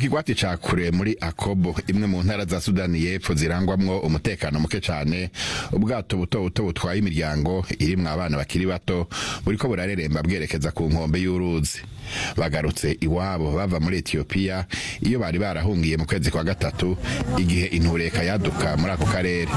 kigwati ca kure muri akobo imwe mu ntara za sudani y'epfo zirangwamwo umutekano muke cane ubwato buto buto butwaye imiryango irimwo abana bakiri bato buriko burareremba bwerekeza ku nkombe y'uruzi bagarutse iwabo bava muri etiyopiya iyo bari barahungiye mu kwezi kwa gatatu igihe intureka yaduka muri ako karere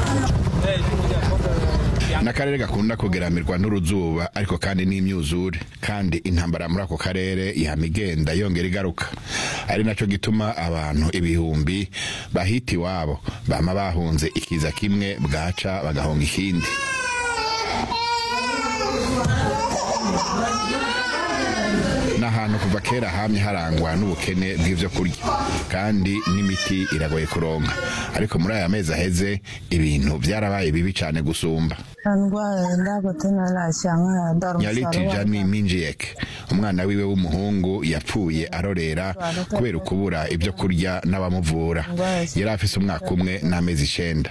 n'akarere gakunda kugeramirwa n'uruzuba ariko kandi n'imyuzure kandi intambara muri ako karere ihama igenda yongera igaruka ari naco gituma abantu ibihumbi bahita iwabo bama bahunze ikiza kimwe bwaca bagahonga ikindi n'ahantu kuva kera hamye harangwa n'ubukene bw'ivyo kurya kandi n'imiti iragoye kuronka ariko muri aya mezi aheze ibintu vyarabaye bibi cane gusumba nyaliti jani minjiyek umwana wiwe w'umuhungu yapfuye arorera kubera ukubura ivyo kurya n'abamuvura yari afise umwaka umwe n'amezi icenda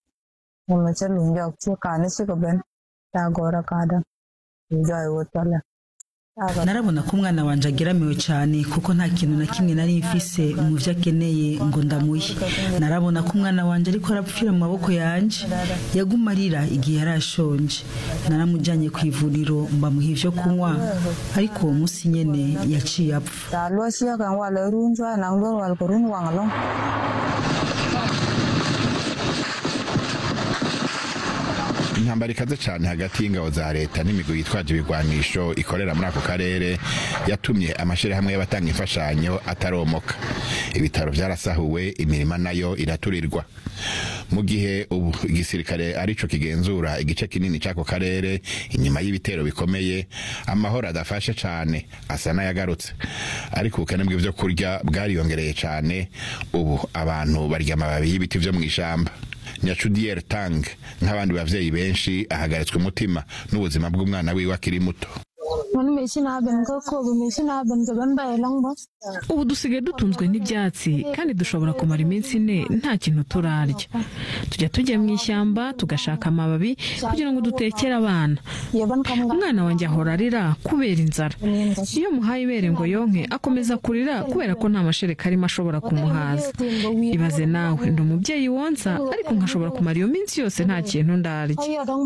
narabona ko umwana wanje ageramiwe cyane kuko nta kintu na kimwe nari mfise mu vyo akeneye ngo ndamuhe narabona ko umwana wanje ariko arapfira mu maboko yanje yaguma arira igihe yari ashonje naramujanye ku ivuriro mbamuha ivyo kunywa ariko uwo munsi nyene yaciye apfa intambara ikaze cyane hagati y'ingabo za leta n'imigwi yitwaje ibigwanisho ikorera muri ako karere yatumye amashirahamwe y'abatanga imfashanyo ataromoka ibitaro vyarasahuwe imirima nayo iraturirwa mu gihe ubu igisirikare arico kigenzura igice kinini c'ako karere inyuma y'ibitero bikomeye amahoro adafashe cane asa n'ayagarutse ariko ubukene bw'ivyo kurya bwariyongereye cane ubu abantu barya amababi y'ibiti vyo mw'ishamba nyacudier tang nk'abandi bavyeyi benshi ahagaritswe umutima n'ubuzima bw'umwana wiwe akiri muto ubu dusigaye dutunzwe n'ibyatsi kandi dushobora kumara iminsi ine nta kintu turarya tujya tujya mu ishyamba tugashaka amababi kugira ngo dutekere abana umwana wanjye ahora arira kubera inzara iyo muhaye ibere ngo yonke akomeza kurira kubera ko nta mashereka arimo ashobora kumuhaza ibaze nawe ndi umubyeyi wonsa ariko nkashobora kumara iyo minsi yose nta kintu ndarya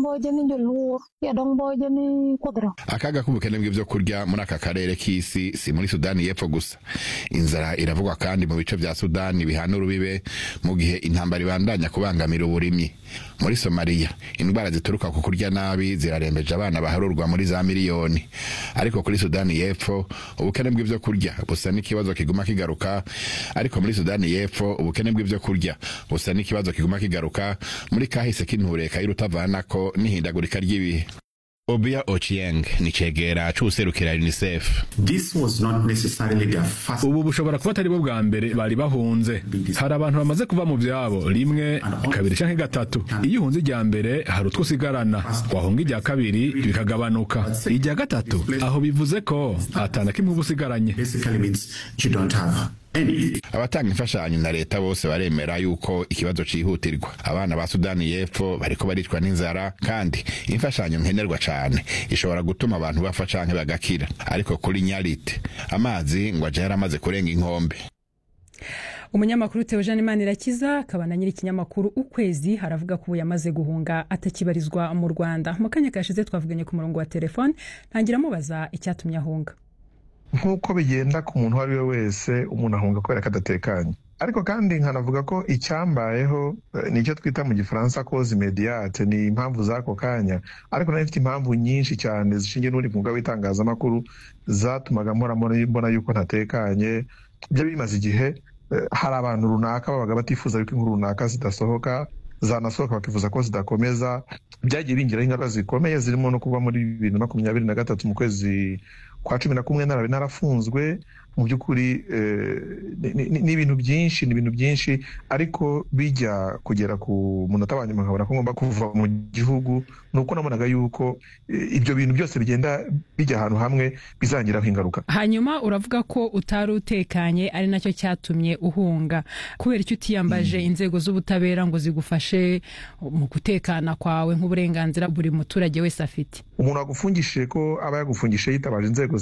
akaga k'ubukene bw'ivyo kurya muri aka karere k'isi si muri sudani y'epfo gusa inzara iravugwa kandi mu bice vya sudani bihana urubibe mu gihe intambara ibandanya kubangamira uburimyi muri somaliya indwara zituruka ku kurya nabi zirarembeje abana baharurwa muri za miliyoni ariko kuri sudani y'epfo ubukene bw'ivyo kurya busa n'ikibazo kiguma kigaruka ariko muri sudani y'epfo ubukene bw'ivyo kurya busa n'ikibazo kiguma kigaruka muri kahise k'intureka y'urutavanako n'ihindagurika ry'ibihe Obia Ochieng ni cegera c'uwuserukira UNICEF. This was not necessarily their first ubu bushobora kuba atari bo bwa mbere bari bahunze hari abantu bamaze kuva mu vyabo rimwe kabiri canke gatatu iyo uhunze irya mbere hari utwo usigarana wahunga irya kabiri bikagabanuka irya gatatu aho bivuze ko atana kimwe uba usigaranye basically means you don't have any. abatanga imfashanyo na leta bose baremera yuko ikibazo cihutirwa abana ba sudani y'epfo bariko baricwa n'inzara kandi imfashanyo nkenerwa cane ishobora gutuma abantu bapfa canke bagakira ariko kuri nyarite amazi ngo aje yaramaze kurenga inkombe umunyamakuru Theogene Manirakiza akaba na nyiri ikinyamakuru ukwezi haravuga ko ubu yamaze guhunga atakibarizwa mu Rwanda mu kanya kashize twavuganye ku murongo wa telefone ntangira amubaza icyatumye ahunga nk'uko bigenda ku muntu uwo ari we wese umuntu ahunga kubera ko adatekanye ariko kandi nkanavuga ko icyambayeho eh, nicyo twita mu gifaransa koze imediyate ni impamvu z'ako kanya ariko nari mfite impamvu nyinshi cyane zishingiye n'ubundi mwuga w'itangazamakuru zatumaga mpora mbona mbona yuko ntatekanye byari bimaze igihe eh, hari abantu runaka babaga batifuza yuko inkuru runaka zidasohoka zanasohoka bakifuza ko zidakomeza byagiye bingiraho ingaruka zikomeye zirimo no kuba muri bibiri na makumyabiri na gatatu mu kwezi kwa cumi na kumwe narabe narafunzwe mu by'ukuri eh, ni- ni ni ibintu byinshi ni ibintu byinshi ariko bijya kugera ku munota wa nyuma nkabona ko ngomba kuva mu gihugu ni uko nabonaga yuko eh, ibyo bintu byose bigenda bijya ahantu hamwe bizangiraho ingaruka hanyuma uravuga ko utari utekanye ari nacyo cyatumye uhunga kubera icyo utiyambaje inzego z'ubutabera ngo zigufashe mu gutekana kwawe nk'uburenganzira buri muturage wese afite umuntu wagufungishije ko aba yagufungishije yitabaje inzego